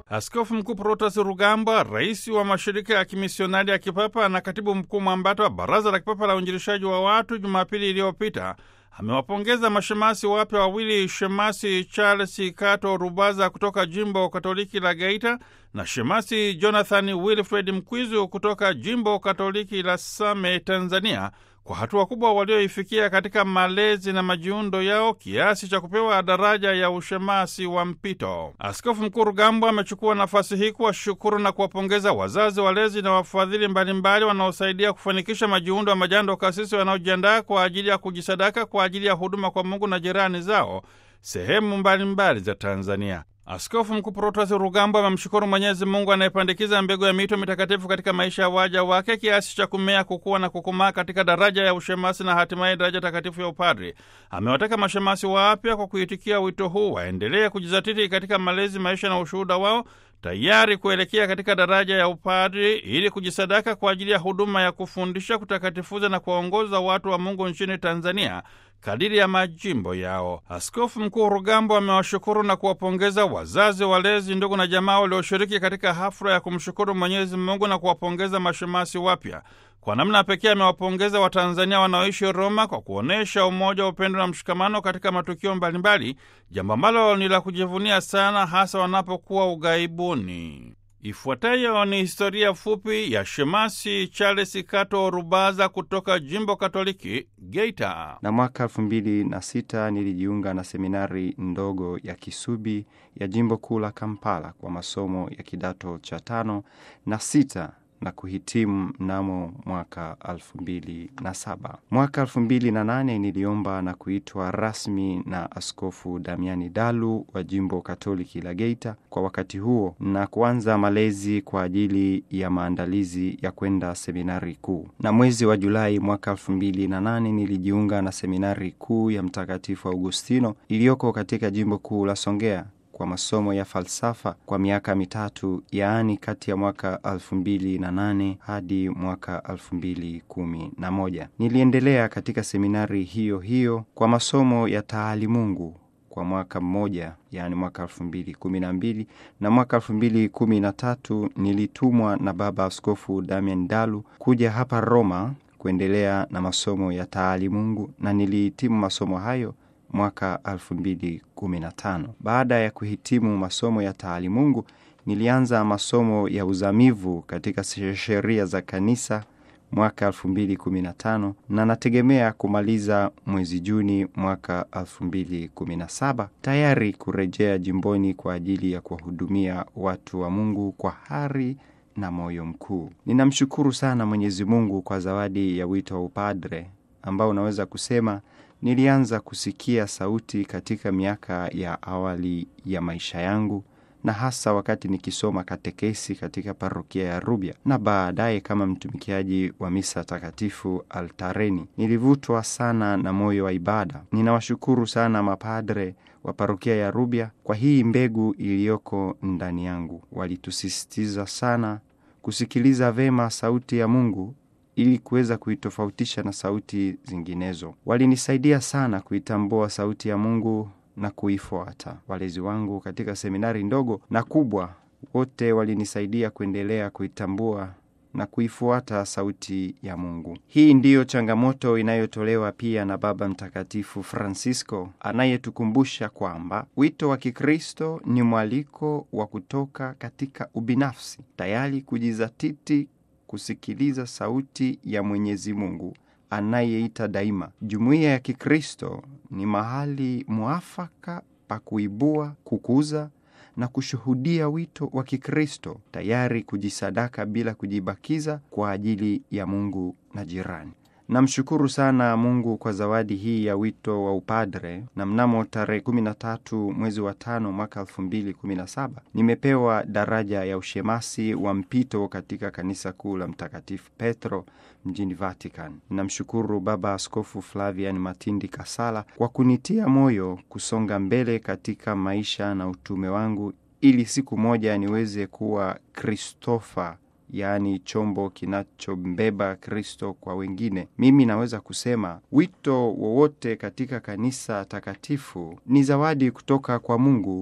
Askofu Mkuu Protas Rugambwa, rais wa mashirika ya kimisionari ya kipapa na katibu mkuu mwambata wa Baraza la Kipapa la Uinjilishaji wa Watu, Jumapili iliyopita amewapongeza mashemasi wapya wawili, shemasi Charles Kato Rubaza kutoka jimbo Katoliki la Geita na shemasi Jonathan Wilfred Mkwizu kutoka jimbo Katoliki la Same, Tanzania, kwa hatua kubwa walioifikia katika malezi na majiundo yao kiasi cha kupewa daraja ya ushemasi wa mpito. Askofu Mkuu Rugambwa amechukua nafasi hii kuwashukuru na kuwapongeza wazazi, walezi na wafadhili mbalimbali wanaosaidia kufanikisha majiundo ya majando kasisi wanaojiandaa kwa ajili ya kujisadaka kwa ajili ya huduma kwa Mungu na jirani zao sehemu mbalimbali za Tanzania. Askofu Mkuu Protas Rugambwa amemshukuru Mwenyezi Mungu anayepandikiza mbegu ya mito mitakatifu katika maisha ya waja wake kiasi cha kumea, kukua na kukomaa katika daraja ya ushemasi na hatimaye daraja takatifu ya upadri. Amewataka mashemasi wapya kwa kuitikia wito huu waendelee kujizatiti katika malezi, maisha na ushuhuda wao, tayari kuelekea katika daraja ya upadri ili kujisadaka kwa ajili ya huduma ya kufundisha, kutakatifuza na kuwaongoza watu wa Mungu nchini Tanzania kadiri ya majimbo yao. Askofu Mkuu Rugambwa amewashukuru na kuwapongeza wazazi, walezi, ndugu na jamaa walioshiriki katika hafla ya kumshukuru Mwenyezi Mungu na kuwapongeza mashemasi wapya. Kwa namna pekee amewapongeza Watanzania wanaoishi Roma kwa kuonyesha umoja wa upendo na mshikamano katika matukio mbalimbali, jambo ambalo ni la kujivunia sana, hasa wanapokuwa ughaibuni. Ifuatayo ni historia fupi ya shemasi Charles Kato Rubaza kutoka jimbo Katoliki Geita. Na mwaka elfu mbili na sita nilijiunga na seminari ndogo ya Kisubi ya jimbo kuu la Kampala kwa masomo ya kidato cha tano na sita na kuhitimu mnamo mwaka elfu mbili na saba. Mwaka elfu mbili na nane niliomba na kuitwa rasmi na Askofu Damiani Dalu wa jimbo Katoliki la Geita kwa wakati huo na kuanza malezi kwa ajili ya maandalizi ya kwenda seminari kuu. Na mwezi wa Julai mwaka elfu mbili na nane nilijiunga na seminari kuu ya Mtakatifu Augustino iliyoko katika jimbo kuu la Songea kwa masomo ya falsafa kwa miaka mitatu, yaani kati ya mwaka elfu mbili na nane hadi mwaka elfu mbili kumi na moja. Niliendelea katika seminari hiyo hiyo kwa masomo ya taalimungu kwa mwaka mmoja, yaani mwaka elfu mbili kumi na mbili na mwaka elfu mbili kumi na tatu nilitumwa na Baba Askofu Damian Dalu kuja hapa Roma kuendelea na masomo ya taalimungu na nilihitimu masomo hayo mwaka 2015. Baada ya kuhitimu masomo ya taalimungu, nilianza masomo ya uzamivu katika sheria za kanisa mwaka 2015 na nategemea kumaliza mwezi Juni mwaka 2017, tayari kurejea jimboni kwa ajili ya kuwahudumia watu wa Mungu kwa hari na moyo mkuu. Ninamshukuru sana Mwenyezi Mungu kwa zawadi ya wito wa upadre ambao unaweza kusema nilianza kusikia sauti katika miaka ya awali ya maisha yangu na hasa wakati nikisoma katekesi katika parokia ya Rubya na baadaye kama mtumikiaji wa misa takatifu altareni. Nilivutwa sana na moyo wa ibada. Ninawashukuru sana mapadre wa parokia ya Rubya kwa hii mbegu iliyoko ndani yangu. Walitusisitiza sana kusikiliza vema sauti ya Mungu ili kuweza kuitofautisha na sauti zinginezo. Walinisaidia sana kuitambua sauti ya Mungu na kuifuata. Walezi wangu katika seminari ndogo na kubwa, wote walinisaidia kuendelea kuitambua na kuifuata sauti ya Mungu. Hii ndiyo changamoto inayotolewa pia na Baba Mtakatifu Francisco anayetukumbusha kwamba wito wa Kikristo ni mwaliko wa kutoka katika ubinafsi, tayari kujizatiti kusikiliza sauti ya Mwenyezi Mungu anayeita daima. Jumuiya ya Kikristo ni mahali mwafaka pa kuibua, kukuza na kushuhudia wito wa Kikristo, tayari kujisadaka bila kujibakiza kwa ajili ya Mungu na jirani. Namshukuru sana Mungu kwa zawadi hii ya wito wa upadre, na mnamo tarehe 13 mwezi wa tano mwaka 2017 nimepewa daraja ya ushemasi wa mpito katika kanisa kuu la Mtakatifu Petro mjini Vatican. Namshukuru Baba Askofu Flavian Matindi Kasala kwa kunitia moyo kusonga mbele katika maisha na utume wangu ili siku moja niweze kuwa Kristofa yaani chombo kinachombeba Kristo kwa wengine. Mimi naweza kusema wito wowote katika kanisa takatifu ni zawadi kutoka kwa Mungu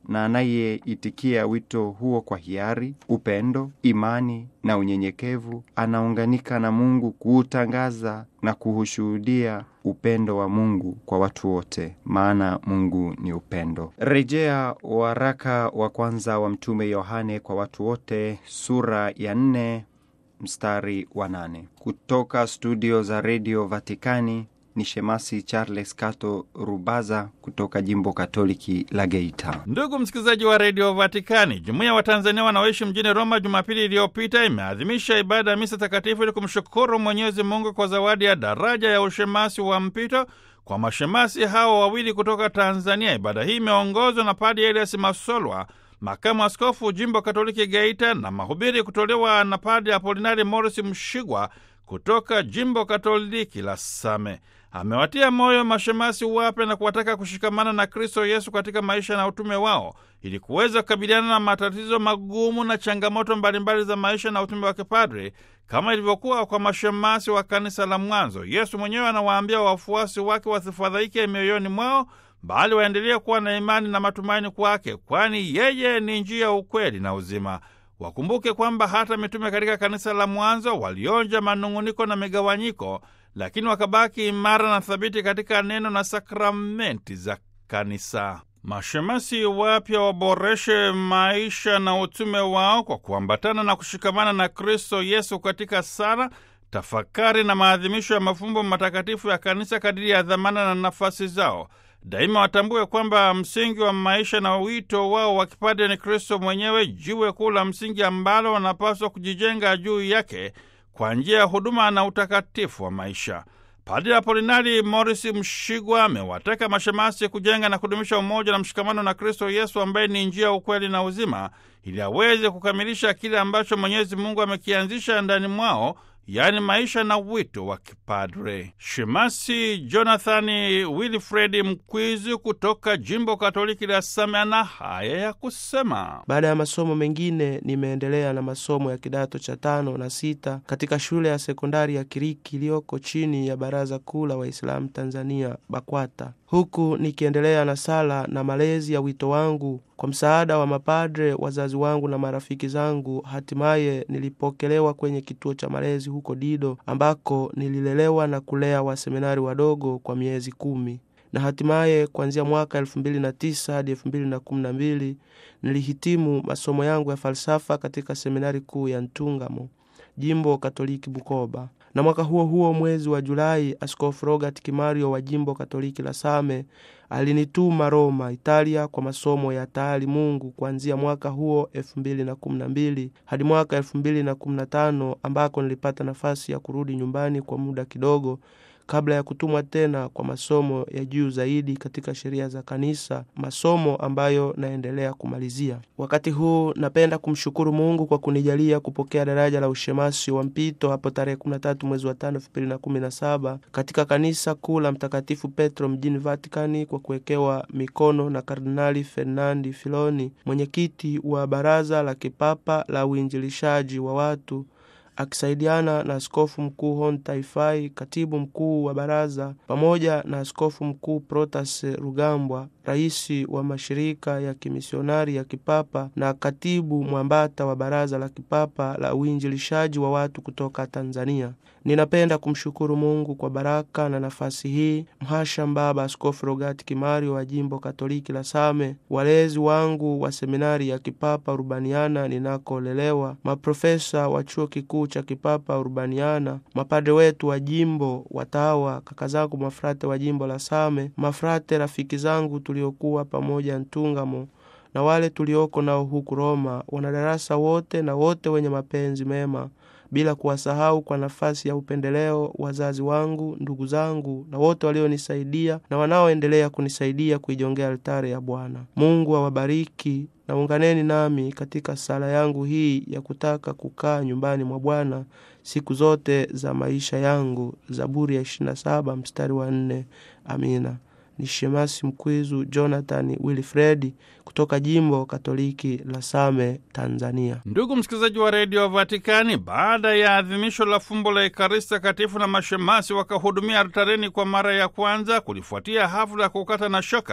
na anayeitikia wito huo kwa hiari, upendo, imani na unyenyekevu, anaunganika na Mungu kuutangaza na kuushuhudia upendo wa Mungu kwa watu wote, maana Mungu ni upendo. Rejea waraka wa kwanza wa Mtume Yohane kwa watu wote, sura ya nne mstari wa nane. Kutoka studio za redio Vatikani ni Shemasi Charles Kato Rubaza kutoka jimbo Katoliki la Geita. Ndugu msikilizaji wa redio Vatikani, jumuiya wa Tanzania wanaoishi mjini Roma Jumapili iliyopita imeadhimisha ibada ya misa takatifu ili kumshukuru Mwenyezi Mungu kwa zawadi ya daraja ya ushemasi wa mpito kwa mashemasi hao wawili kutoka Tanzania. Ibada hii imeongozwa na Padi Elias Masolwa, makamu askofu jimbo Katoliki Geita, na mahubiri kutolewa na Padi Apolinari Morris Mshigwa kutoka jimbo Katoliki la Same. Amewatia moyo mashemasi wapya na kuwataka kushikamana na Kristo Yesu katika maisha na utume wao ili kuweza kukabiliana na matatizo magumu na changamoto mbalimbali za maisha na utume wa kipadri kama ilivyokuwa kwa mashemasi wa kanisa la mwanzo. Yesu mwenyewe anawaambia wafuasi wake wasifadhaike mioyoni mwao, bali waendelee kuwa na imani na matumaini kwake, kwani yeye ni njia, ukweli na uzima. Wakumbuke kwamba hata mitume katika kanisa la mwanzo walionja manung'uniko na migawanyiko, lakini wakabaki imara na thabiti katika neno na sakramenti za kanisa. Mashemasi wapya waboreshe maisha na utume wao kwa kuambatana na kushikamana na Kristo Yesu katika sala, tafakari na maadhimisho ya mafumbo matakatifu ya kanisa kadiri ya dhamana na nafasi zao. Daima watambue kwamba msingi wa maisha na wito wao wa kipadre ni Kristo mwenyewe, jiwe kuu la msingi ambalo wanapaswa kujijenga juu yake kwa njia ya huduma na utakatifu wa maisha. Padre Apolinari Morris Mshigwa amewataka mashemasi kujenga na kudumisha umoja na mshikamano na Kristo Yesu ambaye ni njia, ukweli na uzima, ili aweze kukamilisha kile ambacho Mwenyezi Mungu amekianzisha ndani mwao yaani maisha na wito wa kipadre. Shemasi Jonathani Wilfredi Mkwizi kutoka jimbo Katoliki la Same ana haya ya kusema. Baada ya masomo mengine, nimeendelea na masomo ya kidato cha tano na sita katika shule ya sekondari ya Kiriki iliyoko chini ya Baraza Kuu la Waislamu Tanzania, BAKWATA, huku nikiendelea na sala na malezi ya wito wangu kwa msaada wa mapadre, wazazi wangu na marafiki zangu. Hatimaye nilipokelewa kwenye kituo cha malezi huko Dido, ambako nililelewa na kulea waseminari wadogo kwa miezi kumi, na hatimaye kuanzia mwaka elfu mbili na tisa hadi elfu mbili na kumi na mbili nilihitimu masomo yangu ya falsafa katika seminari kuu ya Ntungamo, jimbo Katoliki Bukoba na mwaka huo huo mwezi wa Julai, Askofu Robert Kimario wa jimbo Katoliki la Same alinituma Roma, Italia, kwa masomo ya taali Mungu kuanzia mwaka huo elfu mbili na kumi na mbili hadi mwaka elfu mbili na kumi na tano ambako nilipata nafasi ya kurudi nyumbani kwa muda kidogo kabla ya kutumwa tena kwa masomo ya juu zaidi katika sheria za kanisa, masomo ambayo naendelea kumalizia. Wakati huu napenda kumshukuru Mungu kwa kunijalia kupokea daraja la ushemasi wa mpito hapo tarehe 13 mwezi wa 5 2017 katika kanisa kuu la Mtakatifu Petro mjini Vatikani, kwa kuwekewa mikono na Kardinali Fernandi Filoni, mwenyekiti wa Baraza la Kipapa la Uinjilishaji wa watu akisaidiana na askofu mkuu Hon Taifai, katibu mkuu wa baraza, pamoja na askofu mkuu Protas Rugambwa, rais wa mashirika ya kimisionari ya kipapa na katibu mwambata wa baraza la kipapa la uinjilishaji wa watu kutoka Tanzania. Ninapenda kumshukuru Mungu kwa baraka na nafasi hii, mhasham Baba Askofu Rogati Kimario wa jimbo Katoliki la Same, walezi wangu wa seminari ya kipapa Urbaniana ninakolelewa, maprofesa wa chuo kikuu cha kipapa Urbaniana, mapadre wetu wa jimbo, watawa, kaka zangu mafrate wa jimbo la Same, mafrate rafiki zangu tuliokuwa pamoja Ntungamo na wale tulioko nao huku Roma, wanadarasa wote na wote wenye mapenzi mema bila kuwasahau kwa nafasi ya upendeleo wazazi wangu, ndugu zangu na wote walionisaidia na wanaoendelea kunisaidia kuijongea altare ya Bwana. Mungu awabariki na unganeni nami katika sala yangu hii ya kutaka kukaa nyumbani mwa Bwana siku zote za maisha yangu. Zaburi ya 27 mstari wa 4. Amina. Ni Shemasi Mkwizu Jonathan Wilfredi kutoka jimbo Katoliki la Same, Tanzania. Ndugu msikilizaji wa redio Vatikani, baada ya adhimisho la fumbo la Ekaristi Takatifu na mashemasi wakahudumia altareni kwa mara ya kwanza, kulifuatia hafla ya kukata na shoka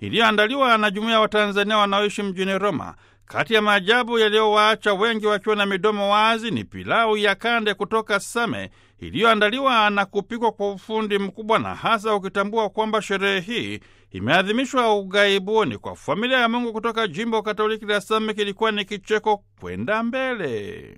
iliyoandaliwa na jumuiya ya Watanzania wanaoishi mjini Roma. Kati ya maajabu yaliyowaacha wengi wakiwa na midomo wazi ni pilau ya kande kutoka Same iliyoandaliwa na kupikwa kwa ufundi mkubwa, na hasa ukitambua kwamba sherehe hii imeadhimishwa ughaibuni. Kwa familia ya Mungu kutoka jimbo Katoliki la Same kilikuwa ni kicheko kwenda mbele.